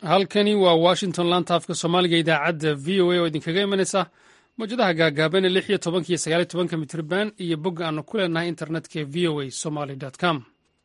halkani waa washington laanta afka soomaaliga idaacadda v o a oo idinkaga imanaysa mawjadaha gaagaaban ee lix iyo tobanka iyo sagaaliyo tobanka mitrban iyo bogga aanu ku leenahay internetka ee v o a somaly com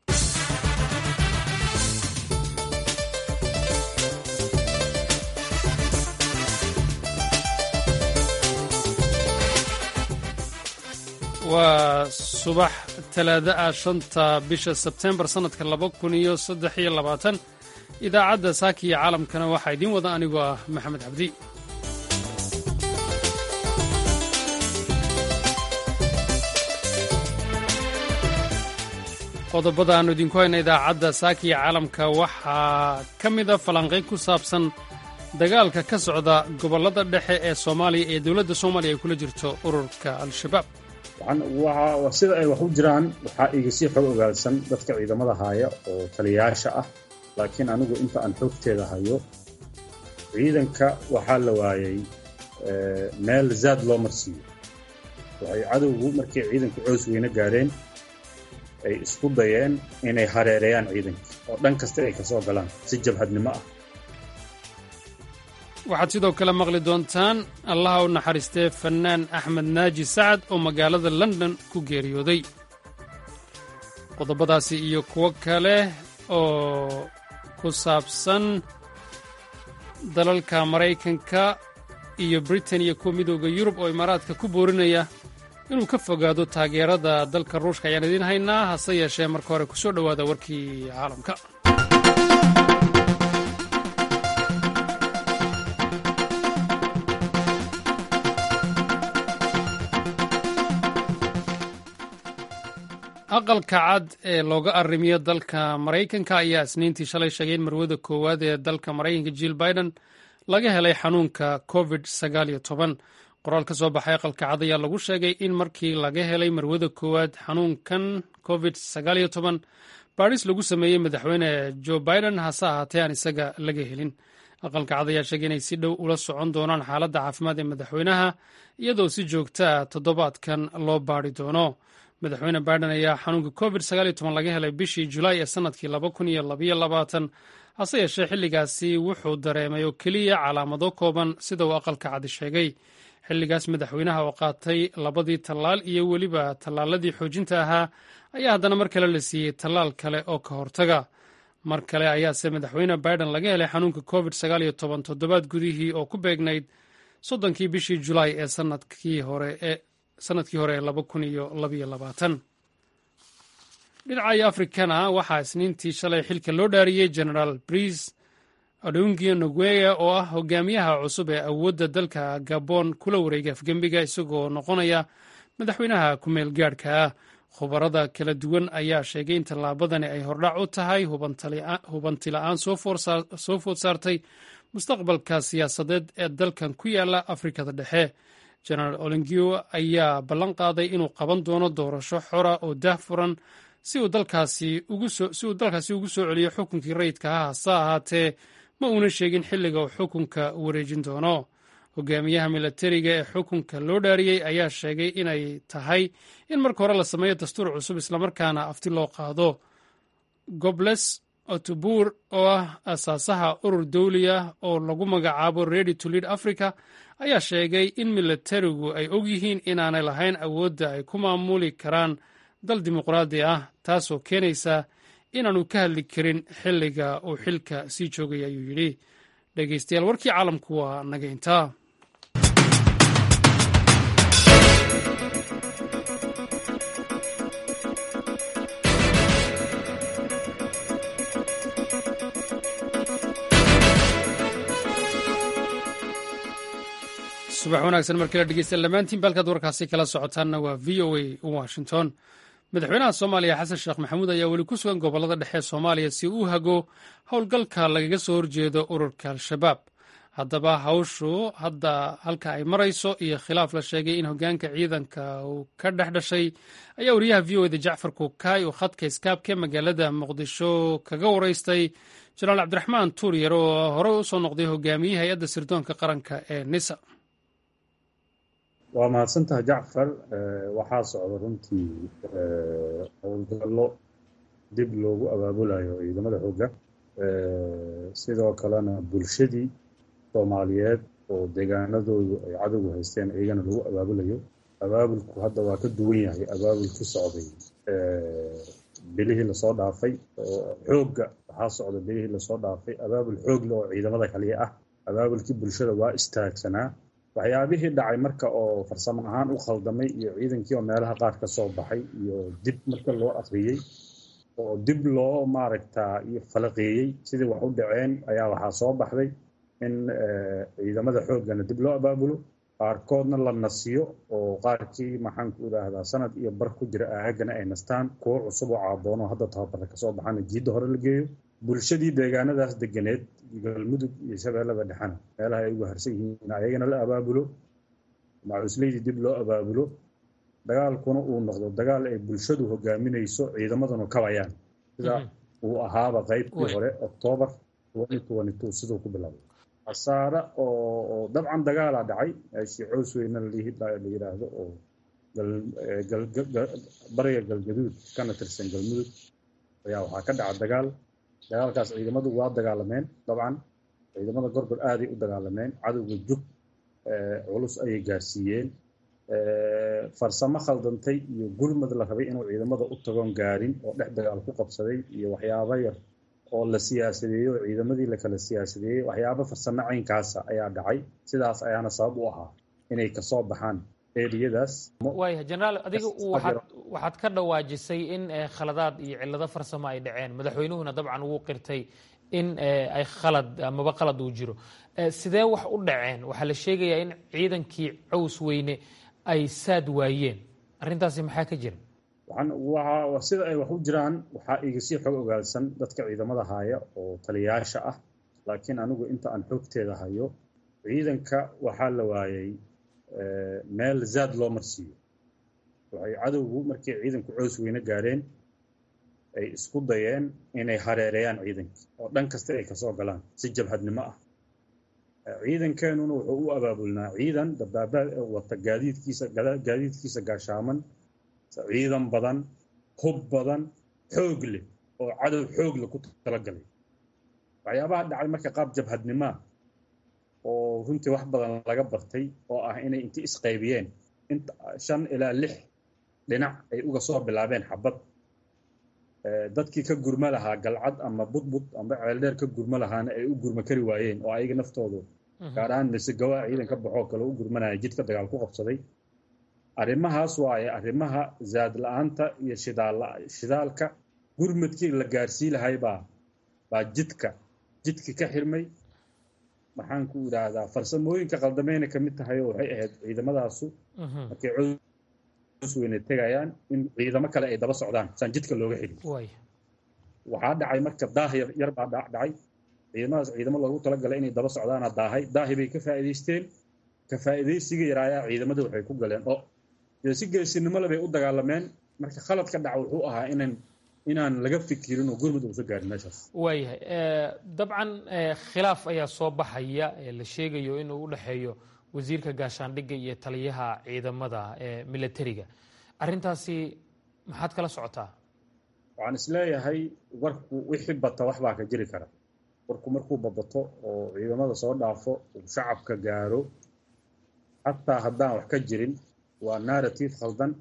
waa subax talaada ah shanta bisha sebtembar sannadka laba kun iyo saddex iyo labaatan idaacadda saaki iyo caalamkana waxaa idiin wada anigoo ah maxamed cabdi qodobada aannu idinku hayna idaacadda saaki iyo caalamka waxaa ka mida falanqayn ku saabsan dagaalka ka socda gobollada dhexe ee soomaaliya ee dowladda soomaaliya ay kula jirto ururka al-shabaab sida ay wax u jiraan waxaa iga sii xog ogaadsan dadka ciidamada haya oo taliyayaasha ah laakiin anigu inta aan xoogteeda hayo ciidanka waxaa la waayay meel zaad loo marsiiyo waxay cadowgu markay ciidanku coos weyne gaadheen ay isku dayeen inay hareereeyaan ciidanka oo dhan kasta ay ka soo galaan si jabhadnimo ah waxaad sidoo kale maqli doontaan allaha u naxariistee fannaan axmed naaji sacad oo magaalada london ku geeriyooday qodobadaasi iyo kuwo kale oo ku saabsan dalalka maraykanka iyo britain iyo kuwa midooda yurub oo imaaraadka ku boorinaya inuu ka fogaado taageerada dalka ruushka ayaan idiin haynaa hase yeeshee marka hore kusoo dhowaada warkii caalamka aqalka cad ee looga arrimiyo dalka maraykanka ayaa isniintii shalay sheegay in marwada koowaad ee dalka maraykanka jill biden laga helay xanuunka covid qoraal ka soo baxay aqalka cad ayaa lagu sheegay in markii laga helay marwada koowaad xanuunkan covid baadhis lagu sameeyey madaxweyne joe biden hase ahaatee aan isaga laga helin aqalka cad ayaa sheegay inay si dhow ula socon doonaan xaaladda caafimaad ee madaxweynaha iyadoo si joogtaa toddobaadkan loo baadhi doono madaxweyne biden ayaa xanuunka covid laga helay bishii julaay ee sannadkii hase yeeshee xilligaasi wuxuu dareemay oo keliya calaamado kooban sida uu aqalka cadi sheegay xilligaas madaxweynaha oo qaatay labadii tallaal iyo weliba tallaaladii xoojinta ahaa ayaa haddana mar kale la siiyey tallaal kale oo ka hortaga mar kale ayaase madaxweyne biden laga helay xanuunka covid toddobaad gudihii oo ku beegnayd soddonkii bishii julaay ee sanadkii hore ee sanadkii hore ee laba kun iyo labaiyo labaatan dhinaca afrikana waxaa isniintii shalay xilka loo dhaariyey genaraal brice adungia nogueya oo ah hogaamiyaha cusub ee awoodda dalka gabon kula wareegay afgembiga isagoo noqonaya madaxweynaha ku-meel gaadhka ah khubarada kala duwan ayaa sheegay in tallaabadani ay hordhac u tahay hubanti la-aan soo food saartay mustaqbalka siyaasadeed ee dalkan ku yaala afrikada dhexe genaraal olingio ayaa ballan qaaday inuu qaban doono doorasho xora oo daahfuran si uu dalkaasi ugu soo celiyo xukunkii rayidka ah hase ahaatee ma uuna sheegin xilliga uu xukunka wareejin doono hogaamiyaha milatariga ee xukunka loo dhaariyey ayaa sheegay inay tahay in marka hore la sameeyo dastuur cusub islamarkaana afti loo qaado gobles otobur oo ah asaasaha urur dawli ah oo lagu magacaabo ready to lead africa ayaa sheegay in milatarigu ay og yihiin inaanay lahayn awoodda ay ku maamuli karaan dal dimuqraadi ah taasoo keenaysa inaanu ka hadli karin xilliga uu xilka sii joogay ayuu yidhi dhegeystayaal warkii caalamku waa naga intaa subax wanaagsan markala dhegeystayaal dhammaantiin baalkaad warkaasi kala socotaanna waa v o a washington madaxweynaha soomaaliya xasan sheekh maxamuud ayaa weli ku sugan gobollada dhexe ee soomaaliya si uu hago howlgalka lagaga soo horjeedo ururka al-shabaab haddaba hawshu hadda halka ay marayso iyo khilaaf la sheegay in hogaanka ciidanka uu ka dhex dhashay ayaa wariyaha v o eda jacfar kukaay oo khadka iskaabka magaalada muqdisho kaga waraystay jenaraal cabdiraxmaan tuuryar oo horey u soo noqday hogaamiyihii hay-adda sirdoonka qaranka ee nisa waa mahadsantaha jacfar waxaa socda runtii howlgallo dib loogu abaabulayo ciidamada xoogga sidoo kalena bulshadii soomaaliyeed oo deegaanadoodu ay cadowgu haysteen iyagana lagu abaabulayo abaabulku hadda waa ka duwan yahay abaabulkii socday bilihii lasoo dhaafay oo xoogga waxaa socda bilihii lasoo dhaafay abaabul xoogle oo ciidamada kaliya ah abaabulkii bulshada waa istaagsanaa waxyaabihii dhacay marka oo farsamo ahaan u khaldamay iyo ciidankii oo meelaha qaar ka soo baxay iyo dib marka loo akriyey oo dib loo maaragtaa iyo falaqeeyey sidii wax u dhaceen ayaa waxaa soo baxday in ciidamada xooggana dib loo abaabulo qaarkoodna la nasiyo oo qaarkii maxaanku idhaahdaa sanad iyo bar ku jira aagana ay nastaan kuwo cusub oo caaboono hadda tababara kasoo baxana jiidda hore la geeyo bulshadii deegaanadaas deganeed galmudug iyo shabeellada dhexena meelaha ay ugu harsan yihiin ayagana la abaabulo macuusleydii dib loo abaabulo dagaalkuna uu noqdo dagaal ay bulshadu hogaaminayso ciidamaduna kabayaan sida uu ahaaba qaybtii hore octoobar siduu ku bilaabay khasaare oo dabcan dagaalaa dhacay meeshii coos weyna la yidhaahdo oo bariga galgaduud kana tirsan galmudug ayaa waxaa ka dhaca dagaal dagaalkaas ciidamadu waa dagaalameen dabcan ciidamada gorgor aaday u dagaalameen cadowga jug culus ayay gaarsiiyeen farsamo khaldantay iyo gurmad la rabay inuu ciidamada u tagoon gaarin oo dhex dagaal ku qabsaday iyo waxyaabo yar oo la siyaasadeeyey oo ciidamadii la kala siyaasadeeyey waxyaabo farsamo caynkaasa ayaa dhacay sidaas ayaana sabab u ahaa inay kasoo baxaan eriyadaas waaya jenaraal adiga waxaad ka dhawaajisay in khaladaad iyo cillado farsamo ay dhaceen madaxweynuhuna dabcan wuu qirtay in ay khalad amaba qalad uu jiro sidee wax u dhaceen waxaa la sheegayaa in ciidankii caws weyne ay saad waayeen arrintaasi maxaa ka jira sida ay wax u jiraan waxaa iga sii xog ogaalsan dadka ciidamada haya oo taliyayaasha ah laakiin anigu inta aan xogteeda hayo ciidanka waxaa la waayay meel zaad loo marsiiyo waxay cadowgu markay ciidanku coos weyne gaareen ay isku dayeen inay hareereeyaan ciidankii oo dhan kasta ay kasoo galaan si jabhadnimo ah ciidankeenuna wuxuu u abaabulnaa ciidan dabaabaad wata gaadiidkiisa gaadiidkiisa gaashaaman ciidan badan hub badan xoog leh oo cadow xoog leh ku talagalay waxyaabaha dhacay marka qaab jabhadnimoa oo runtii wax badan laga bartay oo ah inay inti isqaybiyeen inta shan ilaa lix dhinac ay uga soo bilaabeen xabad dadkii ka gurma lahaa galcad ama budbud amba ceeldheer ka gurma lahaana ay u gurma kari waayeen oo ayaga naftoodu gaar ahaan misegawaa ciidan ka baxoo kale u gurmanaya jidka dagaal ku qabsaday arrimahaas waaye arrimaha zaad la-aanta iyo shidaalka gurmadkii la gaarsii lahay baa baa jidka jidki ka xirmay maxaan ku idhaahdaa farsamooyinka qaldameyna ka mid tahay oo waxay ahayd ciidamadaasu markay coos weyne tegayaan in ciidamo kale ay daba socdaan saan jidka looga xidhin waxaa dhacay marka daah yar baa dhacay ciidamadaas ciidamo loogu talagalay inay daba socdaana daahay daahi bay ka faa'iidaysteen ka faa'iidaysiga yaraayaa ciidamada waxay ku galeen oo dee si geesinimo le bay u dagaalameen marka khaladka dhaca wuxuu ahaa inan inaan laga fikirin oo gurmud uusa gaarin meeshaas waayahay dabcan khilaaf ayaa soo baxaya ee la sheegayo inuu u dhexeeyo wasiirka gaashaandhigga iyo taliyaha ciidamada ee milatariga arrintaasi maxaad kala socotaa waxaan isleeyahay warku wixii bata wax baa ka jiri kara warku markuu babato oo ciidamada soo dhaafo uu shacabka gaaro xataa haddaan wax ka jirin waa narrative khaldan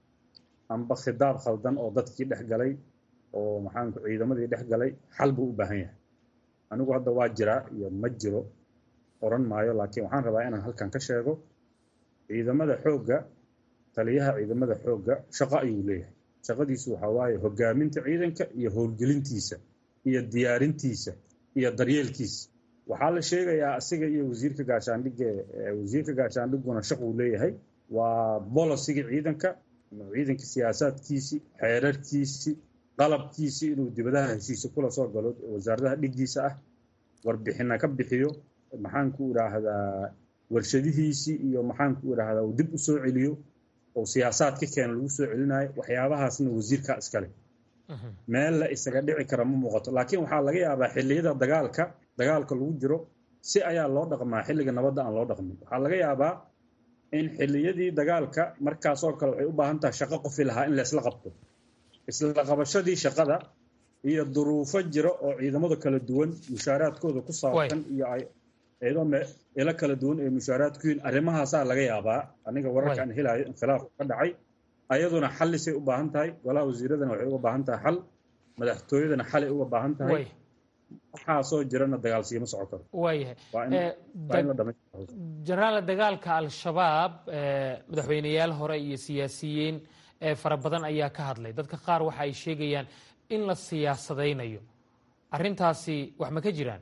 amba khidaab khaldan oo dadkii dhex galay oo maxaanku ciidamadii dhex galay xal buu u baahan yahay anigu hadda waa jiraa iyo ma jiro oran maayo laakiin waxaan rabaa inaan halkan ka sheego ciidamada xoogga taliyaha ciidamada xoogga shaqo ayuu leeyahay shaqadiisu waxaa waaye hogaaminta ciidanka iyo howlgelintiisa iyo diyaarintiisa iyo daryeelkiisa waxaa la sheegayaa asiga iyo wasiirka gaashaandhigga wasiirka gaashaandhigguna shaquu leeyahay waa bolosigii ciidanka ciidanka siyaasaadkiisii xeerarkiisii qalabkiisii inuu dibadaha heshiisa kula soo galo wasaaradaha dhiggiisa ah warbixina ka bixiyo maxaanku idhaahdaa warshadihiisii iyo maxaanku idhaahdaa uu dib u soo celiyo oo siyaasaad ka keena lagu soo celinayo waxyaabahaasna wasiirkaa iskale meel la isaga dhici kara ma muuqato laakiin waxaa laga yaabaa xilliyada dagaalka dagaalka lagu jiro si ayaa loo dhaqmaa xilliga nabadda aan loo dhaqmin waxaa laga yaabaa in xilliyadii dagaalka markaasoo kale waxay u baahan tahay shaqo qofi lahaa in laysla qabto isla qabashadii shaqada iyo duruufo jira oo ciidamada kala duwan mushaaraadkooda ku saabsan iyo ciidamo meelo kala duwan ee mushaaraadku yihiin arrimahaasaa laga yaabaa aniga wararka aan helayo in khilaafku ka dhacay ayaduna xallisay u baahan tahay golaha wasiiradana waxay uga baahan tahay xal madaxtooyadana xalay uga baahan tahay waxaasoo jirana dagaalsiima soco karo waayahay jenaraal dagaalka al-shabaab madaxweyneyaal hore iyo siyaasiyiin fara badan ayaa ka hadlay dadka qaar waxa ay sheegayaan in la siyaasadaynayo arrintaasi wax ma ka jiraan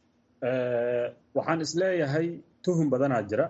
waxaan isleeyahay tuhum badanaa jira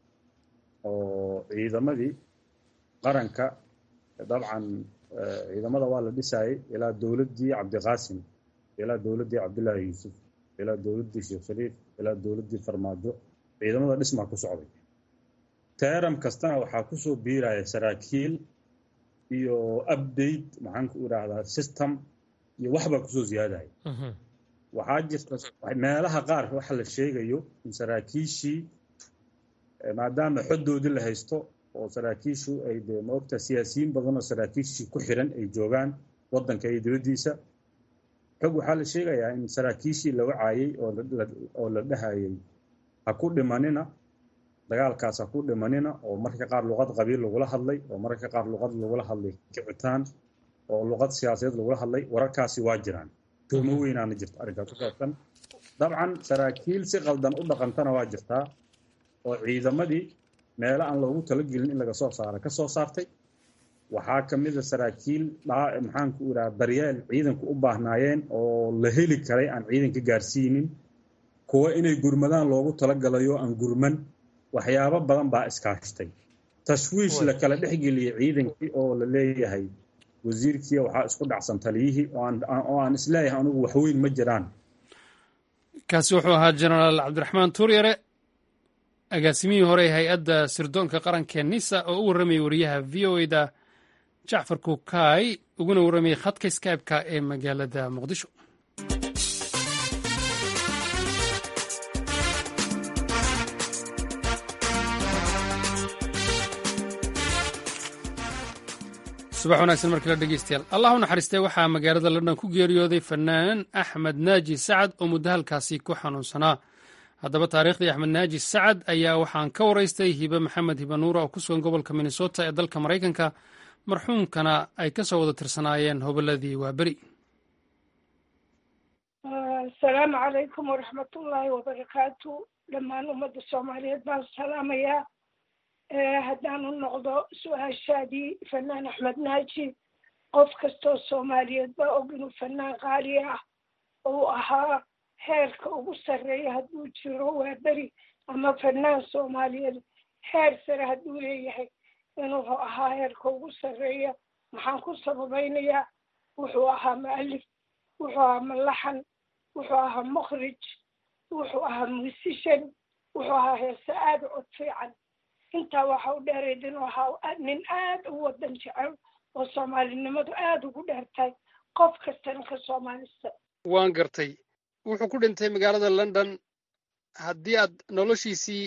oo ciidamadii qaranka dabcan ciidamada waa la dhisaayay ilaa dowladdii cabdiqaasim ilaa dowladdii cabdullaahi yuusuf ilaa dowladdii sheekh shariif ilaa dowladdii farmaajo ciidamada dhismaa ku socday teeram kastana waxaa kusoo biiraya saraakiil iyo update maxaan ku idhaahdaa system iyo waxbaa kusoo ziyaadaya waxaa jirta meelaha qaar waxa la sheegayo in saraakiishii maadaama xoddoodii la haysto oo saraakiishu ay dee maogta siyaasiyiin badan oo saraakiishii ku xiran ay joogaan waddanka iyo dibaddiisa xog waxaa la sheegayaa in saraakiishii la wacaayey oo la dhahayay ha ku dhimanina dagaalkaas ha ku dhimanina oo mararka qaar luqad qabiil lagula hadlay oo mararka qaar luqad lagula hadlay kicitaan oo luqad siyaasadeed lagula hadlay wararkaasi waa jiraan tuhmo weynaana jirta arrinkaas ku saabsan dabcan saraakiil si qaldan u dhaqantana waa jirtaa oo ciidamadii meelo aan loogu talagelin in laga soo saara ka soo saartay waxaa ka mid a saraakiil maxaanku idhaha daryeel ciidanku u baahnaayeen oo la heli karay aan ciidanka gaarsiinin kuwa inay gurmadaan loogu talagalayo aan gurman waxyaabo badan baa iskaashtay tashwiish la kala dhexgeliyey ciidankii oo la leeyahay wasiirkii waxaa isku dhacsan taliyihii oo aan isleeyahay anugu waxweyn ma jiraan kaasi wuxuu ahaa jenaraal cabdiraxmaan tuuryare agaasimihii hore ee hay-adda sirdoonka qaranka nisa oo u warramayay wariyaha v o e da jacfar kukaay uguna warramayay khadka skybe-ka ee magaalada muqdisho subax wanaagsan markale dhegeystayaal allah u naxariistay waxaa magaalada london ku geeriyooday fanaan axmed naaji sacad oo muddo halkaasi ku xanuunsanaa haddaba taariikhdii axmed naaji sacad ayaa waxaan ka waraystay hibe maxamed hibe nuura oo ku sugan gobolka minnesota ee dalka maraykanka marxuumkana ay ka soo wada tirsanaayeen hobolladii waaberi asalaamu calaykum waraxmatullaahi wabarakaatu dhammaan ummadda soomaaliyeed baan salaamayaa haddaan u noqdo su-aashaadii fanaan axmed naaji qof kastoo soomaaliyeed baa og inuu fanaan qaali ah uu ahaa heerka ugu sarreeya hadduu jiro waa beri ama fanaan soomaaliyeed heer sare hadduu leeyahay inuu ahaa heerka ugu sarreeya maxaan ku sababaynayaa wuxuu ahaa mu'alif wuxuu ahaa malaxan wuxuu ahaa mukhrij wuxuu ahaa musishan wuxuu ahaa heese aada cod fiican intaa waxa u dheerayd inuu ahaa nin aada u wadan jecel oo soomaalinimadu aada ugu dheertahay qof kastana ka soomaalista waan gartay wuxuu ku dhintay magaalada london haddii aad noloshiisii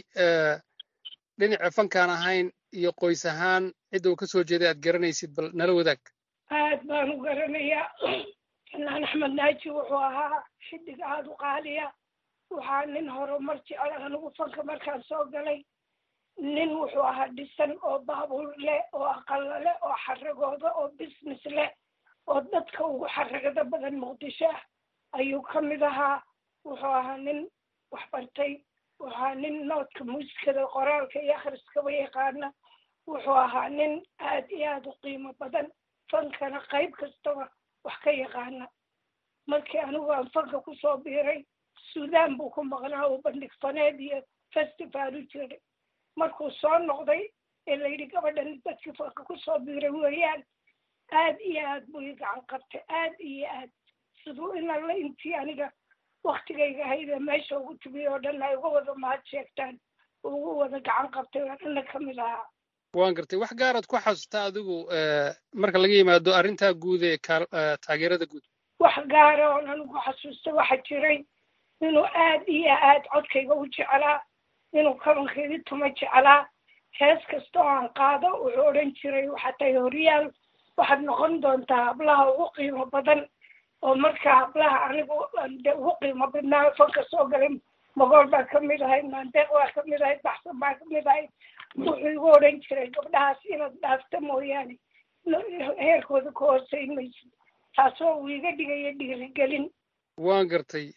dhinaca fankaan ahayn iyo qoys ahaan cidda uu ka soo jeeday aad garanaysid bal nala wadaag aad baan u garanayaa fanaan axmed naaji wuxuu ahaa xidig aada u qaaliya waxaa nin horumar jecel anigu fanka markaan soo galay nin wuxuu ahaa dhisan oo baabuur leh oo aqalo leh oo xaragooda oo business leh oo dadka ugu xaragada badan muqdisho ah ayuu ka mid ahaa wuxuu ahaa nin waxbartay wuxuu ahaa nin noodka muusikada qoraalka iyo akhriskaba yaqaana wuxuu ahaa nin aad iyo aada u qiimo badan fankana qayb kastaba wax ka yaqaana markii anigu aan fanka kusoo biiray suudaan buu ku maqnaa oo bandhig faneed iyo festival u jiray markuu soo noqday ee layidhi gabadhan dadkii fanka kusoo biiray weeyaan aad iyo aad buu ii gacan qabtay aad iyo aad siduu in alla intii aniga waktigayga ahaydee meesha ugu timiy oo dhan ay uga wada mahad sheegtaan ugu wada gacan qabtay oo dhanna ka mid ahaa waan gartay wax gaaraad ku xasuustaa adigu marka laga yimaado arrintaa guud ee taageerada guud wax gaara oon anigu xasuusta waxa jiray inuu aad iyo aad codkayga u jeclaa inuu kabankeedii tuma jeclaa hees kasta oo aan qaado wuxuu odhan jiray waxaa tahay horyaal waxaad noqon doontaa hablaha ugu qiimo badan oo marka hablaha anigu de ugu qiimo badnaa fanka soo galay magool baa kamid ahayd maandeeq baa kamid ahayd baxsan baa kamid ahayd wuxuu igu odhan jiray gabdhahaas inaad dhaafta mooyaane heerkooda ka hooseyn maysid taasoo uu iga dhigaya dhiirigelin waan gartay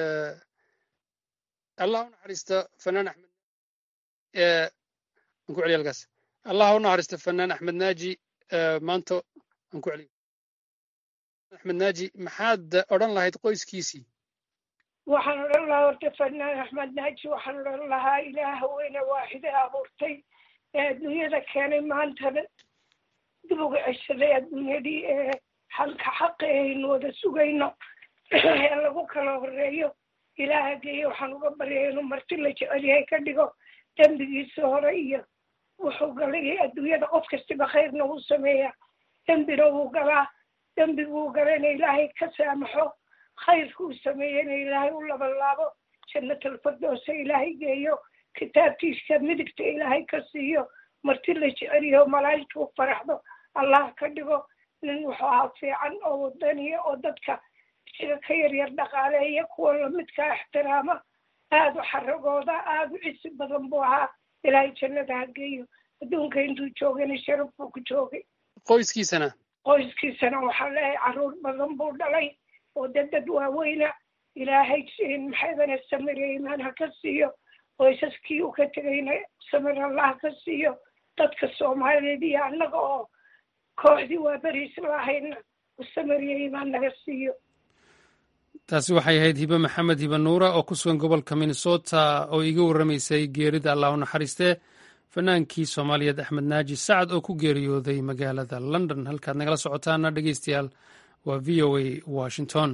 allah u naxariista fanaan axmed aan ku celiya halkaas allah u naxariista fanaan axmed naaji maanta aan ku celiyo axmed naaji maxaad odhan lahayd qoyskiisii waxaan odhan lahaa horta fanaan axmed naaji waxaan odhan lahaa ilaaha weyne waaxide abuurtay ee adduunyada keenay maantana dib uga ceshaday adduunyadii ee xalka xaqa aynu wada sugayno ee lagu kala horeeyo ilaaha geeye waxaan uga baryay inuu marti la jecel yahay ka dhigo dembigiisa hore iyo wuxuu galay adduunyada qof kastiba khayrna wuu sameeyaa dembina wuu galaa dembiguu galayna ilaahay ka saamaxo khayrkuu sameeyena ilaahay u labalaabo jannatalfardoosa ilaahay geeyo kitaabtiisa midigta ilaahay ka siiyo marti la jeceliyaho malaa'igta u faraxdo allah ka dhigo nin wuxuu ahaa fiican oo wadaniya oo dadka isaga ka yaryar dhaqaaleeya kuwa lamidkaa ixtiraama aada u xaragooda aada u cisi badan buu ahaa ilaahay jannada ha geeyo adduunka intuu joogana sharaf buu ku joogay qoyskiisana qoyskiisana waxaa leeyahay carruur badan buu dhalay oo dad dad waaweyna ilaahay maxaydana samire imaan ha ka siiyo qoysaskii uu ka tegayna samir allah ka siiyo dadka soomaaliyeed iyo annaga oo kooxdii waa beriis lahayna samiriya imaan naga siiyo taasi waxay ahayd hibe maxamed hibe nuura oo ku sugan gobolka minnesota oo iiga warramaysay geerida allah u naxariistee fanaankii soomaaliyeed axmed naaji sacad oo ku geeriyooday magaalada london halkaad nagala socotaana dhegeystayaal waa v o a washington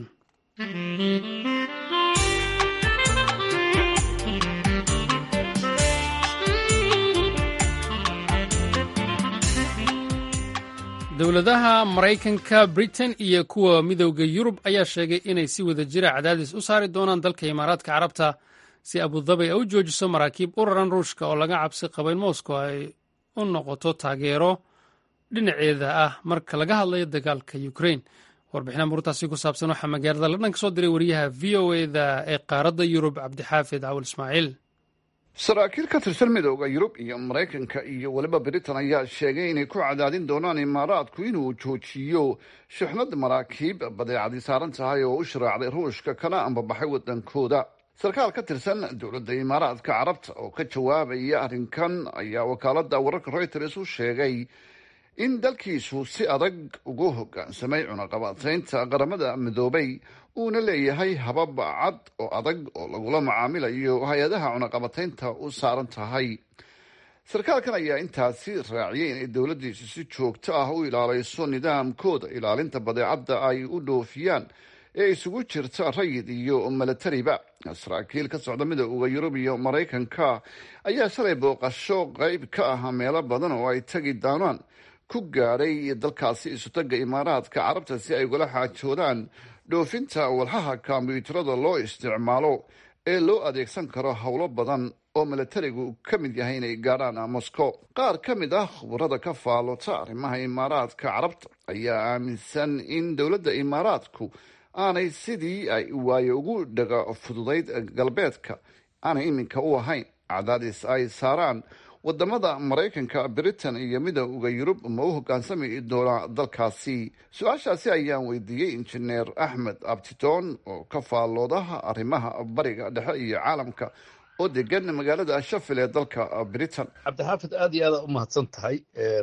dowladaha maraykanka britain iyo kuwa midowda yurub ayaa sheegay inay si wada jira cadaadis u saari doonaan dalka imaaraadka carabta si abudabi ay u joojiso maraakiib u raran ruushka oo laga cabsi qaba in moscow ay u noqoto taageero dhinaceeda ah marka laga hadlayo dagaalka ukrain warbixina murtaasi ku saabsan waxaa magaalada london ka soo diray wariyaha v o eda ee qaaradda yurub cabdixaafid cawal ismaaciil saraakiil ka tirsan midooda yurub iyo maraykanka iyo weliba britain ayaa sheegay inay ku cadaadin doonaan imaaraadku inuu joojiyo shixnad maraakiib badeecadii saaran tahay oo u sharaacday ruushka kana ambabaxay wadankooda sarkaal ka tirsan dowladda imaaraadka carabta oo ka jawaabaya arrinkan ayaa wakaaladda wararka reuters u sheegay in dalkiisu si adag ugu hoggaansamay cunaqabataynta qaramada midoobay uuna leeyahay habab cad oo adag oo lagula macaamilayo hay-adaha cunaqabataynta u saaran tahay sarkaalkan ayaa intaasi raaciyay inay dowladdiisu si joogto ah u ilaalayso nidaamkooda ilaalinta badeecadda ay u dhoofiyaan ee isugu jirta rayid iyo milatariba saraakiil ka socda midooda yurub iyo maraykanka ayaa shalay booqasho qeyb ka ah meelo badan oo ay tagi doonaan ku gaadhay dalkaasi isutaga imaaraadka carabta si ay ugala xaajoodaan dhoofinta walxaha kombyuutarada loo isticmaalo ee loo adeegsan karo howlo badan oo milatarigu ka mid yahay inay gaadhaan moscow qaar ka mid ah khubarada ka faalota arrimaha imaaraadka carabta ayaa aaminsan in dowladda imaaraadku aanay sidii ay waayo ugu dhaga fududayd galbeedka aanay iminka u ahayn cadaadis ay saaraan wadamada maraykanka britain iyo midooda yurub ma u hogaansami doonaa dalkaasi su-aashaasi ayaan weydiiyey injineer axmed abtidoon oo ka faalloodaha arrimaha bariga dhexe iyo caalamka oo degan magaalada shafil ee dalka britain cabdixaafid aad iyo aada u mahadsan tahay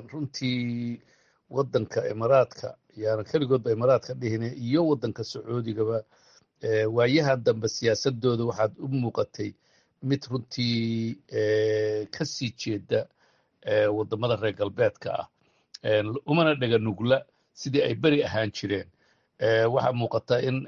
runtii wadanka imaaraadka yaana keligoodba imaaraadka dhihine iyo wadanka sacuudigaba waayaha dambe siyaasadooda waxaad u muuqatay mid runtii ka sii jeeda wadamada reer galbeedka ah umana dhega nugla sidii ay beri ahaan jireen waxaa muuqata in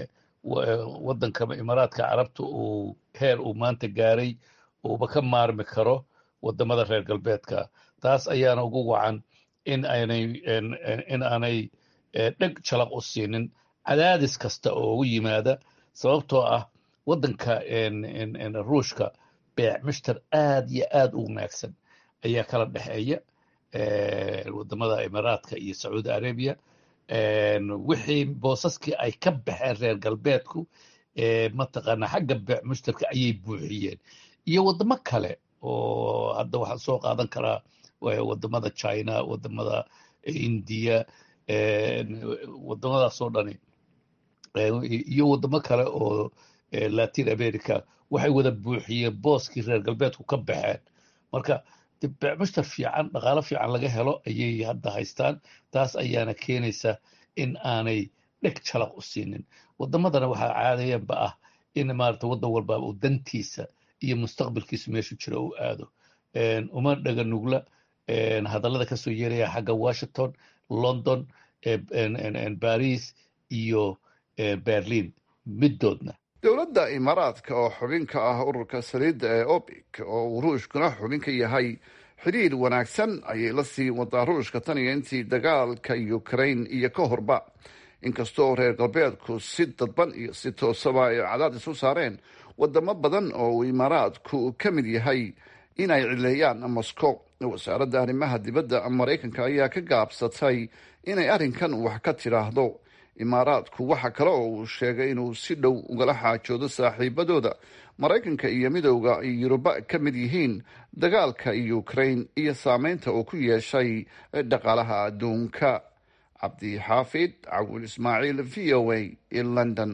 wadanka imaaraadka carabta uu heer uu maanta gaaray uuba ka maarmi karo wadamada reer galbeedka taas ayaana ugu wacan in aanay in aanay dheg jalaq u siinin cadaadis kasta oo ugu yimaada sababtoo ah waddanka ruushka beec mishtar aad iyo aad u wanaagsan ayaa kala dhexeeya wadamada imaaraadka iyo sacuudi arabiya wixii boosaskii ay ka baxeen reer galbeedku mataqaana xagga beec mushtarka ayay buuxiyeen iyo waddamo kale oo hadda waxaan soo qaadan karaa waddamada china waddamada indiya waddamadaas oo dhani iyo waddamo kale oo latin america waxay wada buuxiyeen booskii reer galbeedku ka baxeen marka beec mushtar fiican dhaqaalo fiican laga helo ayay hadda haystaan taas ayaana keenaysa in aanay dheg jalaq u siinin waddamadana waxaa caadayanba ah in maarata waddan walba uu dantiisa iyo mustaqbalkiisu meeshu jira uu aado uma dhaga nugla hadallada ka soo yeeraya xagga washington london baris iyo berlin middoodna dowladda imaaraadka oo xubin ka ah ururka saliidda ee obic oo uu ruushkuna xubin ka yahay xidhiir wanaagsan ayay la sii wadaa ruushka tan iyo intii dagaalka ukraine iyo ka horba inkastoo reer galbeedku si dadban iyo si toosaba ay cadaadis u saareen wadamo badan oo uu imaaraadku ka mid yahay inay cileeyaan moscow wasaaradda arrimaha dibadda maraykanka ayaa ka gaabsatay inay arrinkan wax ka tidhaahdo imaaraadku waxa kale oo uu sheegay inuu si dhow ugala xaajoodo saaxiibadooda maraykanka iyo midowda yuruba ka mid yihiin dagaalka ukraine iyo saameynta uu ku yeeshay dhaqaalaha adduunka cabdixaafid cawil ismaaciil v o a london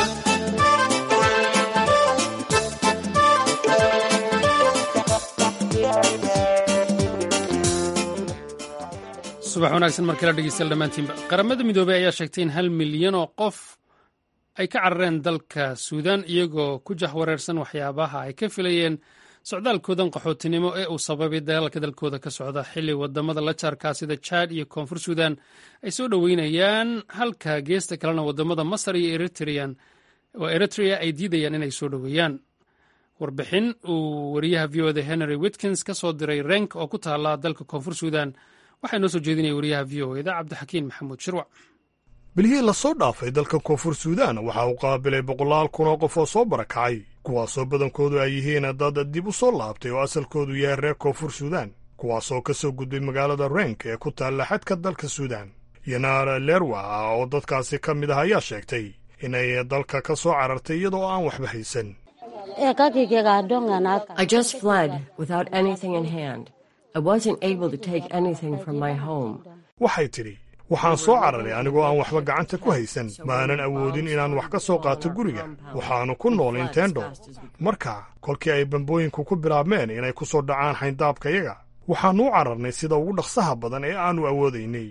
subax wanaagsan mar kale dhegeystayaal dhammaantiinba qaramada midoobey ayaa sheegtay in hal milyan oo qof ay ka carareen dalka suudaan iyagoo ku jahwareersan waxyaabaha ay ka filayeen socdaalkoodan qaxootinimo ee uu sababay dagaalka dalkooda ka socda xilli wadamada la jaarkaa sida jaad iyo koonfur suudan ay soo dhoweynayaan halka geesta kalena wadamada masar iyo eritrea ay diidayaan inay soo dhoweeyaan warbixin uu wariyaha v o da henry witkins ka soo diray renk oo ku taala dalka koonfur suudan waxaa inoo soo jeedinaya wariyaha v o eda cabdixakiin maxamuud shirwac bilihii lasoo dhaafay dalka koonfur suudaan waxa uu qaabilay boqolaal kun oo qof oo soo barakacay kuwaasoo badankoodu ay yihiin dad dib u soo laabtay oo asalkoodu yahay reer koonfur suudaan kuwaasoo ka soo gudbay magaalada renk ee ku taalla xadka dalka suudaan yanaar lerwa oo dadkaasi ka mid ah ayaa sheegtay inay dalka ka soo carartay iyadoo aan waxba haysan waxay tidhi waxaan soo cararay anigoo aan waxba gacanta ku haysan maanan awoodin inaan wax ka soo qaato guriga waxaannu ku nool intendo marka kolkii ay bambooyinku ku bilaabmeen inay ku soo dhacaan xayndaabkayaga waxaannu u cararnay sida ugu dhaqsaha badan ee aannu awoodaynay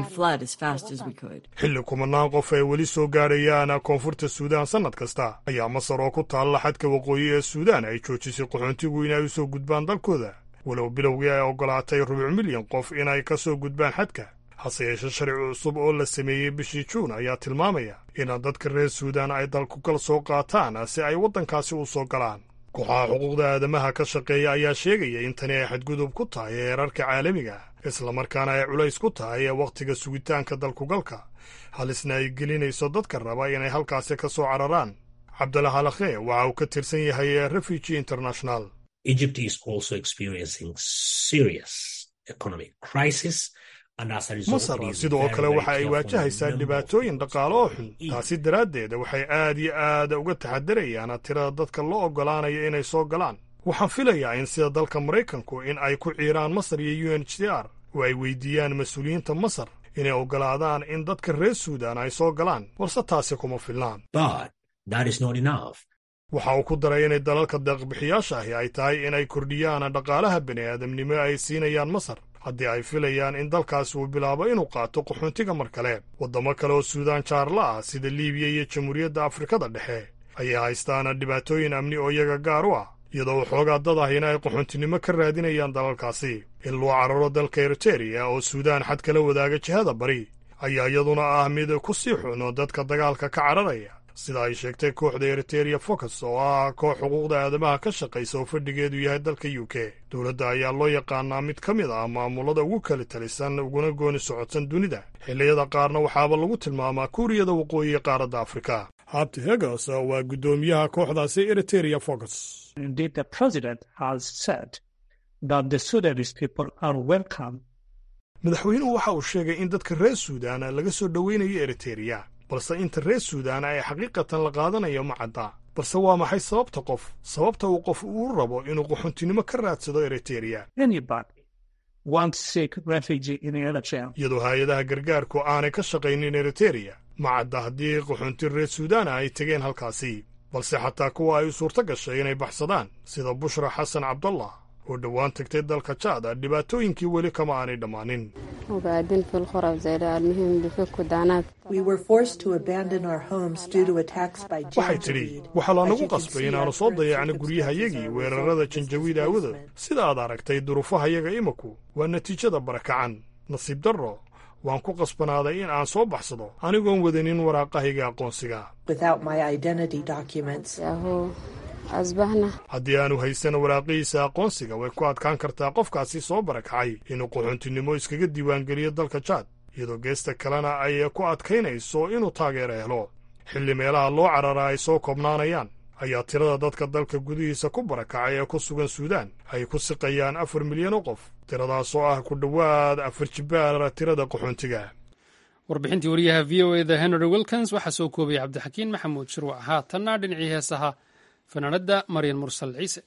xilli kumanaan qof ay weli soo gaadhayaan koonfurta suudaan sannad kasta ayaa masar oo ku taalla xadka waqooyi ee suudaan ay joojisay qaxoontigu inay u soo gudbaan dalkooda walow bilowgii ay oggolaatay rubuc milyan qof inay ka soo gudbaan xadka hase yeeshe sharci cusub oo la sameeyey bishii juun ayaa tilmaamaya in dadka reer suudaan ay dalkugal soo qaataan si ay waddankaasi u soo galaan kooxaha xuquuqda aadamaha ka shaqeeya ayaa sheegaya in tani ay xadgudub ku tahay heerarka caalamiga islamarkaana ay culays ku tahay wakhtiga sugitaanka dalkugalka halisna ay gelinayso dadka raba inay halkaasi ka soo cararaan cabdalla halakhe waxa uu ka tirsan yahay refugee international masar sidoo kale waxa ay waajahaysaa dhibaatooyin dhaqaale oo xun taasi daraaddeed waxay aad iyo aad uga taxadarayaan tirada dadka loo oggolaanayo inay soo galaan waxaan filayaa in sida dalka maraykanku in ay ku ciiraan masar iyo u n h c r oo ay weydiiyaan mas-uuliyiinta masar inay oggolaadaan in dadka reer suudaan ay soo galaan balse taasi kuma filnaan waxa uu ku daray inay dalalka deeqbixiyaasha ahi ay tahay inay kordhiyaan dhaqaalaha bini'aadamnimo ay siinayaan masar haddii ay filayaan in dalkaasi uu bilaabo inuu qaato qaxoontiga mar kale waddamo kale oo suudaan jaarla ah sida liibiya iyo jamhuuriyadda afrikada dhexe ayay haystaan dhibaatooyin amni oo iyaga gaar u ah iyadoo waxoogaa dad ahina ay qaxoontinimo ka raadinayaan dalalkaasi in loo cararo dalka eritereya oo suudaan xad kala wadaaga jihada bari ayaa iyaduna ah mid ku sii xuno dadka dagaalka ka cararaya sida ay sheegtay kooxda eritereya focus oo ah koox xuquuqda aadamaha ka shaqaysa oo fadhigeedu yahay dalka u k dowladda ayaa loo yaqaanaa mid ka mid ah maamulada ugu kala talisan uguna gooni socodsan dunida xilliyada qaarna waxaaba lagu tilmaamaa kuuriyada waqooyi ee qaaradda afrika habti hegos waa guddoomiyaha kooxdaasi eritereya focus madaxweynuhu waxa uu sheegay in dadka reer suudaan laga soo dhoweynayo eritereya balse inta reer suudaan ay xaqiiqatan la qaadanayo ma cadda balse waa maxay sababta qof sababta uu qof uu rabo inuu qaxoontinimo ka raadsado eritereya iyadoo hay-adaha gargaarku aanay ka shaqaynin eritereya ma cadda haddii qaxoonti reer suudaana ay tegeen halkaasi balse xataa kuwa ay u suurto gashay inay baxsadaan sida bushra xasan cabdallah oo dhowaan tagtay dalka jaada dhibaatooyinkii weli kama aanay dhammaanin waxay tidhi waxaa lanagu qasbay inaannu soo dayacno guryahayagii weerarada janjawiid aawadood sida aad aragtay duruufahayaga imaku waa natiijada barakacan nasiib darro waan ku qasbanaaday in aan soo baxsado anigoon wadanin waraaqahayga aqoonsiga haddii aanu haysan waraaqihiisa aqoonsiga way ku adkaan kartaa qofkaasi soo barakacay inuu qaxoontinimo iskaga diiwaangeliyo dalka jaad iyadoo geesta kalena ay ku adkaynayso inuu taageero helo xilli meelaha loo carara ay soo koobnaanayaan ayaa tirada dadka dalka gudihiisa ku barakacay ee ku sugan suudaan ay ku siqayaan afar milyan oo qof tiradaas oo ah ku dhowaad afar jibaar tirada qaxoontiga warbixintii wariyaha v o eda henry wilkins waxaa soo koobaya cabdixakiin maxamuud shirwac haatanna dhinacii heesaha fanaanadda maryan mursal ciise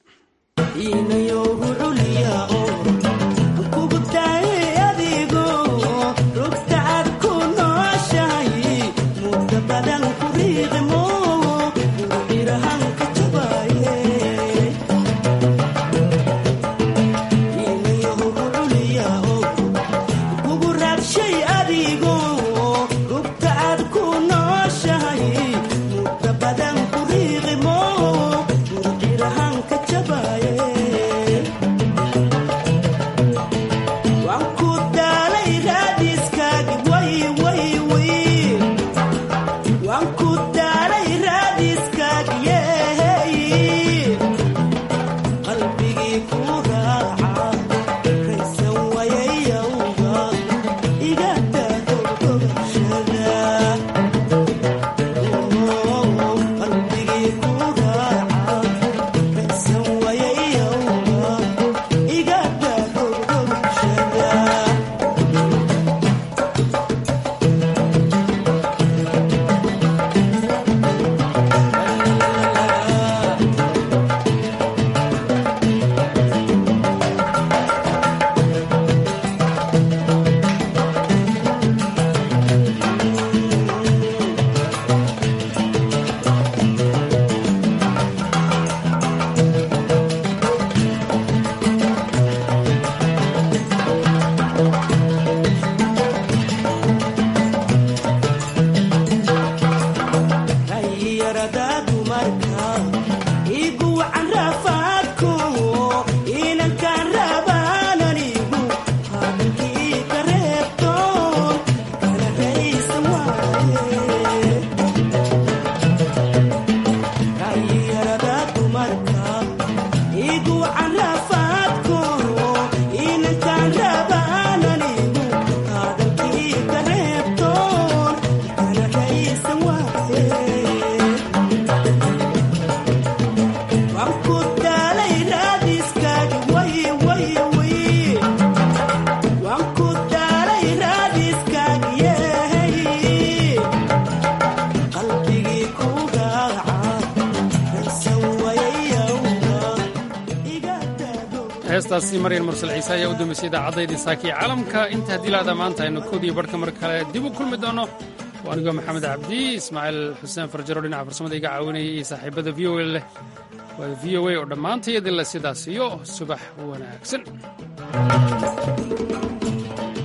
heestaasi maryan mursal ciise ayaa u dambeysay idaacaddaydii saakii caalamka inta haddii laada maanta aynu koodiyo barhka mar kale dib u kulmi doono waa anigoo maxamed cabdi ismaaciil xuseen farjaro dhinaca farsamada iga caawinaya iyo saaxiibada v o a leh waa v o a oo dhammaantayadila sidaas iyo subax wanaagsan